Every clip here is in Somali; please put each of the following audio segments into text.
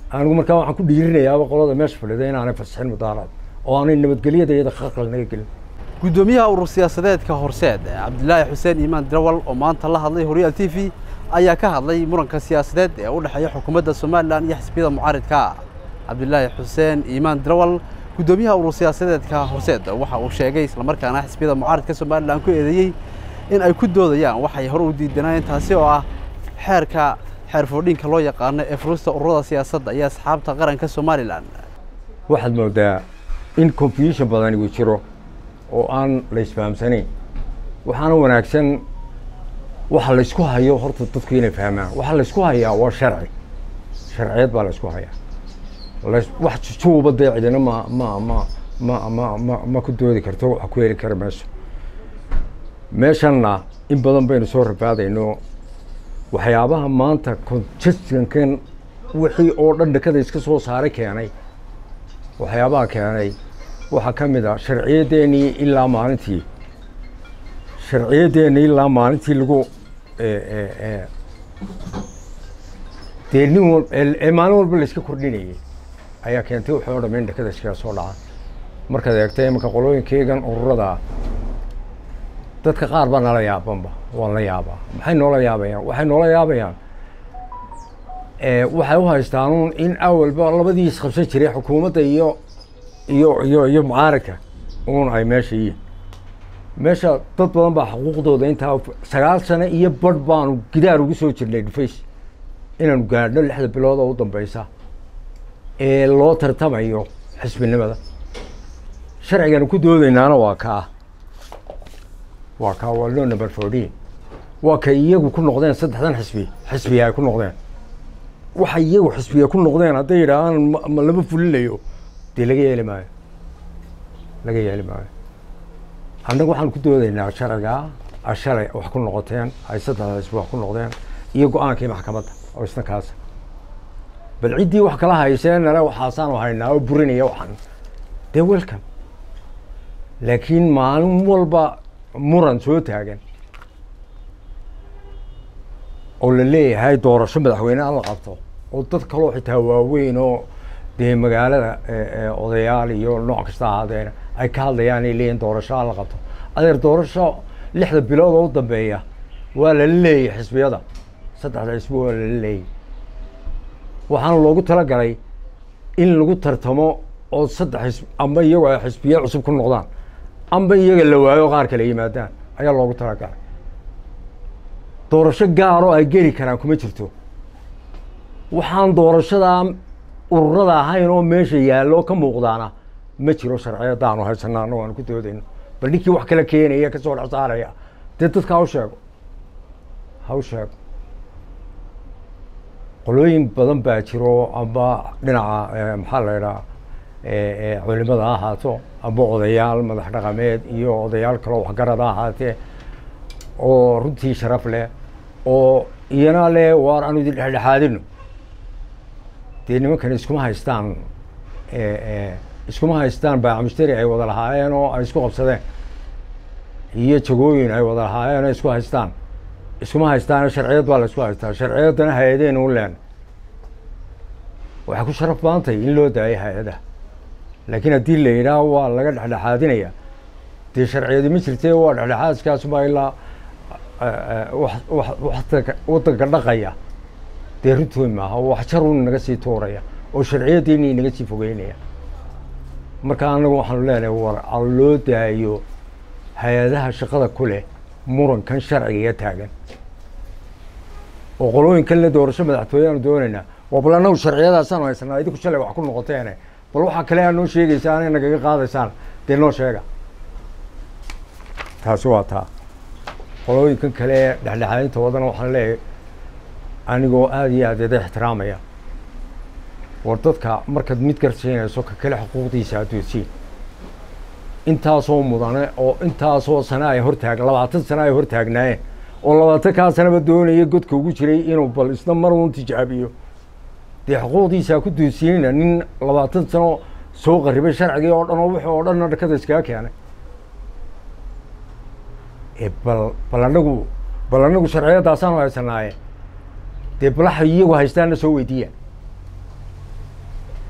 anigu markaa waxaan ku dhiirinayaaba qolada meesha fadhida inaanay fasixin mudaaraad oo aanay nabadgelyada iyada khalkhal naga gelin guddoomiyaha urur siyaasadeedka horseed cabdilaahi xuseen iimaan dirawal oo maanta la hadlay horyaal t v ayaa ka hadlay muranka siyaasadeed ee u dhexeeya xukuumadda somalilan iyo xisbiyada mucaaridka cabdilaahi xuseen iimaan dirawal guddoomiyaha urur siyaasadeedka horseed waxa uu sheegay islamarkaana xisbiyada mucaaridka somalilan ku eedeeyey in ay ku doodayaan waxay hore u diidanayeen taasi oo ah xeerka xeer foodhinka loo yaqaano ee furista ururada siyaasadda iyo asxaabta qaranka somalilan waxaad moodaa in confusion badani uu jiro oo aan la isfahamsanayn waxaana wanaagsan waxa laysku hayo horta dadku inay fahmaan waxa laysku hayaa waa sharci sharciyeed baa laysku hayaa las- wax jujuuba dee cidina ma ma ma ma ma ma ma ku doodi karto wax ku heli kara meesha meeshanna in badan baynu soo rafaadayno waxyaabaha maanta congestionkan wixii oo dhan dhakada iska soo saaray keenay waxyaabaha keenay waxaa ka mid ah sharciyaddeenii ilaa maalintii sharciyaddeenii ilaa maalintii lagu dee nin wal ee maalin walba layska kordhinayay ayaa keentay waxay o dham in dhakada iskaga soo dhaca markaad eegta imanka qolooyinkeygan ururada dadka qaar baa nala yaabanba waan la yaabaa maxay noola yaabayaan waxay noola yaabayaan waxay u haystaanuun in awalba labadii isqabsan jiray xukuumadda iyo iyo iyo iyo mucaaradka uun ay meesha yihiin meesha dad badan baa xuquuqdooda intaa sagaal sano iyo badh baanu gidaar ugu soo jirnay dhufays inaanu gaadhno lixda bilood oo u dambeysa ee loo tartamayo xisbinimada sharciganu ku doodaynaana waa kaa waa kaa waa loo number fourteen waa ka iyagu ku noqdeen saddexdan xisbi xisbiya ay ku noqdeen waxa iyagu xisbiya ku noqdeen hadday yidhaahaan ma- ma lama fulinayo dee laga yeeli maayo laga yeeli maayo annagu waxaan ku doodaynaa sharcigaa a shalay wax ku noqoteen ay saddexda xisbi wax ku noqdeen iyo go-aankii maxkamadda oo isna kaasa bal ciddii wax kala hayseen nale waxaasaanu haynaa oo burinaya waxaan dee welcome laakiin maalin walba muran soo taagan oo la leeyahay doorasho madaxweyne aan la qabto oo dad kaloo xitaa waaweyn oo dee magaalada odayaal iyo nooc kasta ahaadeen ay ka hadlayaan ay leeyihin doorasho aan la qabto adeer doorasho lixda bilood oo u dambeeya waa lala leeyahy xisbiyada saddexda xisbi waa lala leeyahy waxaana loogu talagalay in lagu tartamo oo saddex xisb amba iyagoo ay xisbiye cusub ku noqdaan amba iyaga la waayo qaar kale yimaadaan ayaa loogu talagalay doorasho gaaroo ay geli karaan kuma jirto waxaan doorashadaa ururada ahayn oo meesha yaallo ka muuqdaana ma jiro sharciyadaanu haysana annago aan ku doodayno bal ninkii wax kala keenaya kasoo dhex saaraya dee dadka ha u sheego ha u sheego qolooyin badan baa jiro amba dhinaca maxaa la idhaha culimada ha ahaato amba odayaal madax dhaqameed iyo odayaal kaloo waxgarad ha ahaatee oo runtii sharaf leh oo iyana le waar aanu idin dhexdhexaadino dee nimankan iskuma haystaan iskuma haystaan baacmushtari ay wada lahaayeen oo ay isku qabsadeen iyo jagooyin ay wada lahaayeen oo isku haystaan iskuma haystaan sharciyad baa la isku haystaa sharciyaddana hay-adeen u leen waxay ku sharaf badan tahay in loo daayo hay-adaha laakiin haddii la yidhaah waa laga dhexdhexaadinaya dee sharciyadi ma jirte waa dhexdhexaadkaasubaa ilaa wadanka dhaqaya dee runtood maaha wax jarun naga sii tuuraya oo sharciyaddiini naga sii fogeynaya marka anagu waxaanu leenahay war a loo daayo hay-adaha shaqada ku leh murankan sharciga taagan oo qolooyinkan le doorasho madaxtooye aanu doonaynaa waa bal annagu sharciyadaasaanu haysanaa idinku shalay wax ku noqoteene bal waxaa kale aa noo sheegaysaan ay nagaga qaadaysaan dee noo sheega taasi waa taa qolooyinkan kale ee dhexdhexaadinta wadana waxaan leeyahay anigoo aada iyo aad ida ixtiraamaya war dadka markaad mid garsiinayso ka kale xuquuqdiisa adoodsiin intaasoo mudane oo intaasoo sane ay hortaag labaatan sane ay hortaagnaayeen oo labaatan kaa sanaba doonaya godka ugu jiray inuu bal isna mar uun tijaabiyo dee xuquuqdiisa ku doodsiinayna nin labaatan sano soo qaribay sharcigii oo dhan oo wixii oo dhanna dhakada iskaga keenay bal bal anagu bal anagu sharciyadaasaanu haysanaaye dee balaxa iyagu haystaana soo weydiiya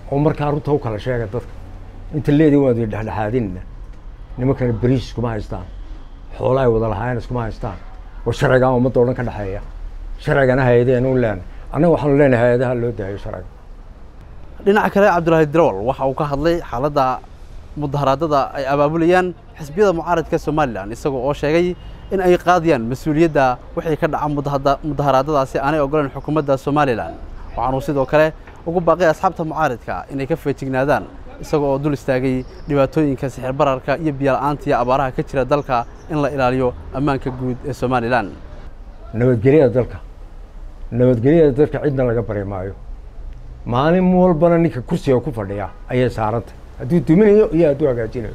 oo markaa runta u kala sheega dadka inta leedii waad dhexdhexaadinna nimankana beriis iskuma haystaan xoolaa ay wada lahaayeen iskuma haystaan oo sharcigaa ummadda o dhan ka dhexeeya sharcigana hay-adeenu leenahay annaga waxaanu leenahay hay-adaha loo daayo sharciga dhinaca kale cabdulaahi dirawal waxa uu ka hadlay xaaladda mudaharaadada ay abaabulayaan xisbiyada mucaaradka somalilan isagoo oo sheegay in ay qaadayaan mas-uuliyadda wixii ka dhaca mudaharaadadaasi aanay ogoleen xukuumadda somalilan waxaanuu sidoo kale ugu baaqay asxaabta mucaaridka inay ka feejignaadaan isagoo oo dul istaagay dhibaatooyinka sixir bararka iyo biyola-aanta iyo abaaraha ka jira dalka in la ilaaliyo ammaanka guud ee somalilan nabadgelyada dalka nabadgelyada dalka cidna laga bari maayo maalin walbana ninka kursiga ku fadhiya ayay saarantay hadduu duminayo iyo hadduu hagaajinayo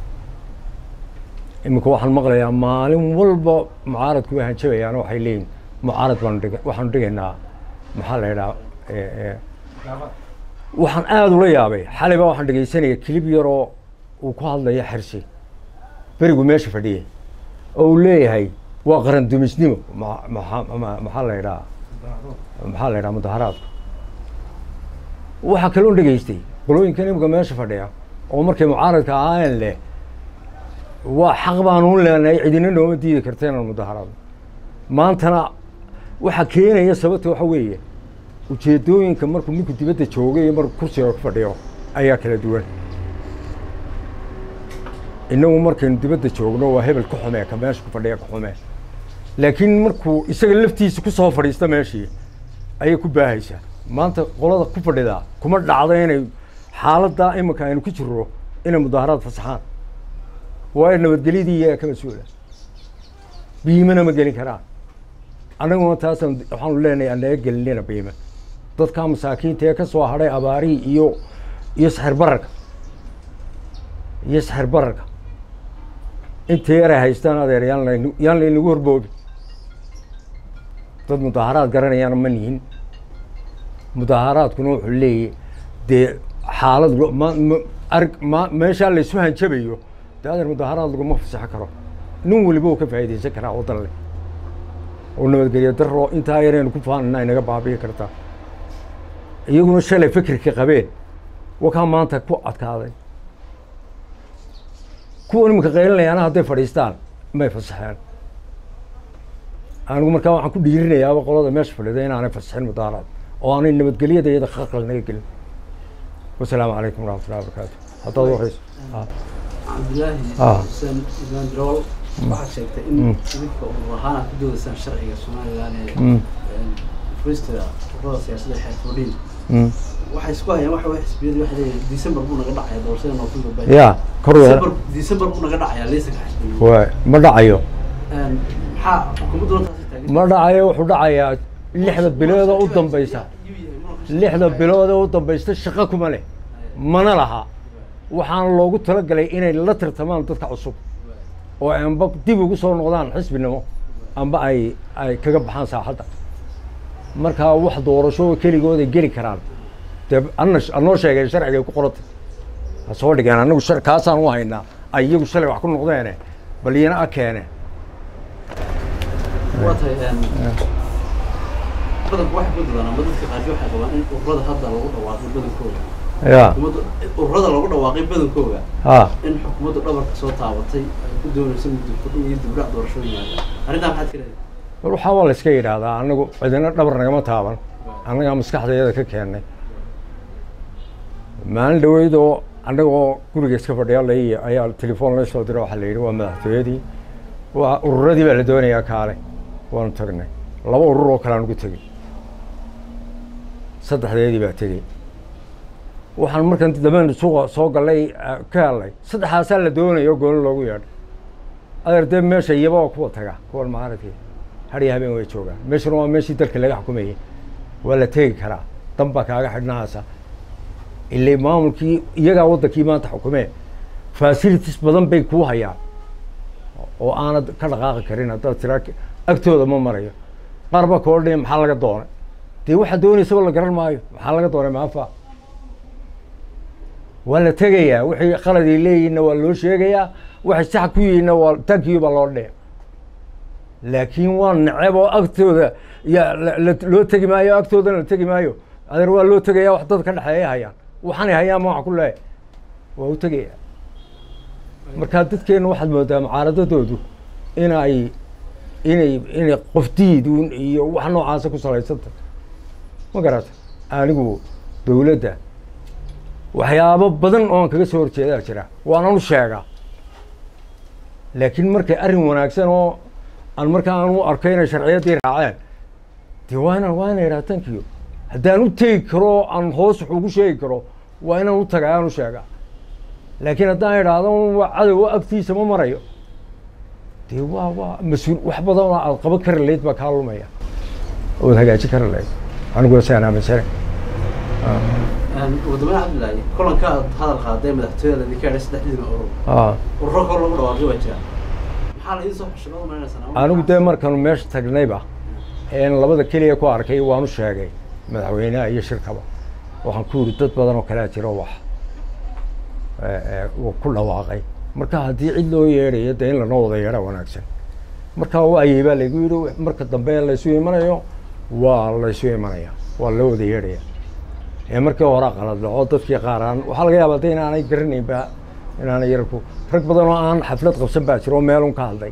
iminka waxaan maqlayaa maalin walba mucaaradku way hanjabayaan waxay leeyihin mucaarad baanu dhig waxaanu dhigaynaa maxaa la yidhaha waxaan aada ula yaabay xalayba waxaan dhegaysanaya kilib yaroo uu ku hadlaya xersi berigu meesha fadhiyay oo uu leeyahay waa qaran dumisnimo maxaa la yidhaha maxaa la yidhaha mudaharaadku waxaa kaloo dhegaystay qolooyinkan imika meesha fadhiya oo markay mucaaradka ahaayeen leh waa xaq baanu leenahay cidina nooma diidi karta inaan mudaharaadno maantana waxaa keenaya sababta waxa weeye ujeedooyinka markuu ninku dibadda joogay iyo markuu kursiga ku fadhiyo ayaa kala duwan inagu markaynu dibadda joogno waa hebel ka xumee ka meesha ku fadhiya ka xumee laakiin markuu isaga laftiisa ku soo fadhiista meeshii ayay ku baahaysaa maanta qolada ku fadhidaa kuma dhacdo inay xaaladdaa iminka aynu ku jirro inay mudaaharaad fasaxaan waayo nabadgelyadii iyaga ka mas-uula biimana ma gelin karaan annaguna taasaan waxaanu leenahay aan naga gelinina biima dadkaa masaakiinta ee ka soo hadhay abaarihii iyo iyo saxir bararka iyo saxir bararka inta yaray haystaan adeer yaan lan yaan laynagu horboobi dad mudaaharaad garanayaana ma nihin mudaaharaadkuna wuxuu leeyahy dee xaalad ma ma arg ma meeshaa laysu hanjabayo dee adeer mudaaharaad laguma fasaxo karo nin weliba uu ka faa'iidaysan karaa waddan leh oo nabadgelyo darro intaa yaraynu ku faanina inaga baabi'i kartaa iyaguna shalay fikirka qabeen wakaa maanta ku adkaaday kuwa iminka qaylinayaana hadday fadhiistaan may fasaxeen anigu markaa waxaan ku dhiirinayaaba qolada meesha fadhida inaanay fasaxin mudaaharaad oo aanay nabadgelyada iyada khalqal naga gelin wasalaamu calaykum waraxmatullahi wabarakaatu haddaad waxayso cabdilaahi Ah. xuseen imaan dirawal waxaad sheegtay in idinka urur ahaan aad ku doodaysaan sharciga somalilan ee furista ururada siyaasadda xeer fordhiin waxay isku hayaan waxa way xisbiyadu waxay leeyihin december buu naga dhacaya doorashada november bay ya kor wada december december buu naga dhacaya liisanka xisbiga waay ma dhacayo maxaa xukuumaddu taasi taagan ma dhacayo wuxuu dhacayaa lixda bilood oo u dambaysa lixda bilood oo u dambaysta shaqo kuma leh mana laha waxaana loogu talagalay inay la tartamaan dadka cusub oo ay amba dib ugu soo noqdaan xisbinimo amba ay ay kaga baxaan saaxadda markaa wax doorasho keligooda geli karaan dee ana anoo sheegay sharcigay ku qorantay ha soo dhigeen anagu shar kaasaan u haynaa ay iyagu shalay wax ku noqdeene bal iyana a keene waa tahay badanku waxay ku dadaan ama dadka qaarkii waxay qabaan in ururada hadda lagu dhawaaqay badankooda ya xukuumaddu ururada lagu dhawaaqay badankooda ha in xukuumaddu dhabarka soo taabatay ay ku doonayso muddo kordhin iyo dibdhac doorashooyin yaalla arrintaa maxaad ka leedahay waxaa waa la iska yidhaahdaa anagu cidina dhabar nagama taaban annagaa maskaxdayada ka keennay maalin dhaweyd oo annagoo guriga iska fadhiya lay ayaa telefoon la soo dira waxaa la yidhi waa madaxtooyadii waa ururadii baa la doonayaa kaale waanu tagnay laba urur oo kale aan ugu tegey saddexdeedii baa tegey waxaan markan dambeyn suuqa soo gallay eh, ka helnay saddexaasaa la doonayo gooni loogu yeedhay adeer dee meesha iyaba waa kuwa taga kuwan maaradkii hadhiya habeen way joogaan meeshuna waa meeshii dalka laga xukumayay waa la tegi karaa dan baa kaaga xidhnahaasa ilay maamulkii iyagaa waddankii maanta xukumee facilities badan bay kuu hayaan oo aanad ka dhaqaaqi karin haddaad tiraa agtooda ma marayo qaar baa ka odhanaya maxaa laga doonay dee waxaa doonaysaba la garan maayo maxaa laga doonay maafa waa la tegayaa wixii qaladay leeyihinna waa loo sheegayaa waxay sax ku yihiinna waa tankiyo baa loo dhee laakiin waa neceb oo agtooda ya la- la- loo tegi maayo agtoodana la tegi maayo adeer waa loo tegayaa wax dad ka dhexeeya hayaan waxaanay hayaan ma wax ku leeyahay waa u tegaya markaa dadkeenna waxaad moodaa mucaaradadoodu inay inay inay qofdiidun iyo wax noocaasa ku salaysanta ma garata anigu dowladda waxyaabo badan oo aan kaga soo horjeedaa jira waanan u sheegaa laakiin markay arrin wanaagsan oo aan markaa aan u arko inay sharciyaddii raaceen dee waa inaan waa inay idhaha tankiyo haddaan u tegi karo aan hoos wax ugu sheegi karo waa inaan u tagaa aan u sheegaa laakiin haddaan idhaahdo waa cadow agtiisa ma marayo dee waa waa mas-uul wax badan oo aad qaban kari layd baa kaa lumaya ood hagaajin kari layd aniguna saan aaminsanay ugu dambeyn cabdillaahi kulanka aad hadal qaaday madaxtooyada idinka edhay saddexdiina urur Ah. ururo kale lagu dhawaaqay waa jira maxaa la idiin soo xushay baad umalaynaysaa anigu dee markaanu meesha tagnayba een labada keliya ku arkay waanu sheegay madaxweynaha iyo shirkaba waxaan ku yidhi dad badan oo kalea jiro wax ee, ee, uu ku dhawaaqay marka haddii cid loo yeedhayo dee in lanoo wada yeedha wanaagsan marka waayey baa laygu yidhi marka dambe laysu imanayo waa laysu imanaya waa loo wada yeedhaya ee markii hore qalad dhaco dadkii qaar aan waxaa laga yaabaa de inaanay garanaynba inaanay yarku rag badan oo aan xaflad qabsan baa jiro oo meelun ka hadlay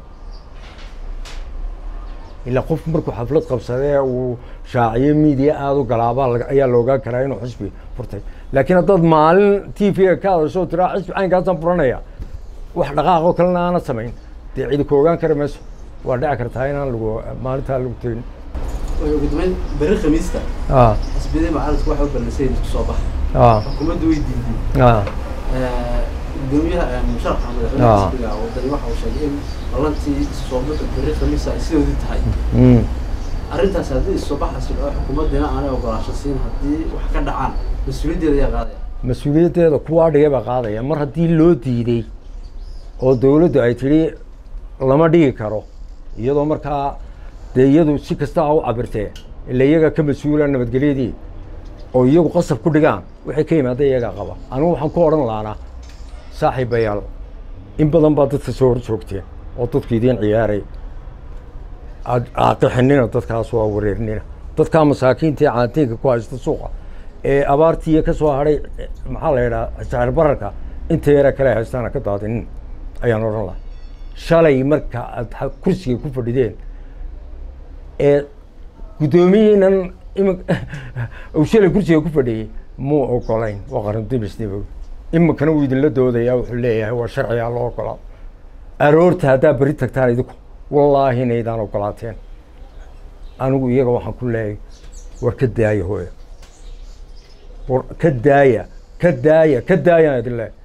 ilaa qof markuu xaflad qabsadee uu shaaciyo media aada u galaabaa laga- ayaa la ogaan karaa inuu xisbi furtay laakiin haddaad maalin t v-ga ka hadasho oo tiraa xisbi caynkaasaan furanaya wax dhaqaaqoo kalena aanad samayn dee cidi ku ogaan kara mayso waa dhici kartaa inaan lagu maalintaa lagu tegin ugu dambeyn berri khamiista ah xisbiyadii mucaaradku waxay u ballansayin isku soo bax ah xukuumaddu way diiday ah gudoomiyaha musharaxa madaxweynaha xisbiga wadani waxa uu sheegay in ballantii soo baxu berri khamiisa ay sidoodii tahay mm. arrintaas haddii isoo baxaasi oo xukuumaddina aanay ogolaasho siin haddii wax ka dhacaan mas-uuliyaddeeda ayaa qaadaya mas-uuliyaddeeda kuwaa dhigay baa qaadaya mar haddii loo diiday oo dowladdu ay tidhi lama dhigi karo iyadoo markaa dee iyadu si kasta ha u cabirtee ila iyaga ka mas-uula nabadgelyadii oo iyagu qasab ku dhigaan waxay ka yimaada iyagaa qaba anigu waxaan ku odhan laanaa saaxiibayaal in badan baa dadka soo hor joogteen oo dadku idiin ciyaaray aad aaqixinina dadkaas waa wareernina dadkaa masaakiinta ee caantiinka ku haysta suuqa ee abaartiiya ka soo hadhay eh, maxaa la yidhaha sicir bararka inta yara kale haystaana ka daadinin ayaan odhan lahaa shalay marka aad ha- kursiga ku fadhideen ee guddoomiyiinan ima uu shalay kursiga ku fadhiyey muu ogolayn waa qaran dumisnimo iminkana wuu idinla doodayaa wuxuu leeyahay waa sharcigaa loo ogolaa aroorta haddaa beri tagtaan idinku wallaahi inaydaan ogolaateen anigu iyaga waxaan ku leeyahay war ka daaya hooya war ka daaya ka daaya ka daayaan idin leeyahay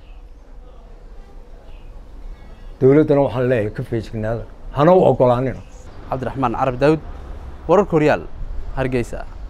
dowladdana waxaan leeyahay ka feejignaada hana u ogolaanina cabdiraxmaan carab daawud wararka horyaal hargeysa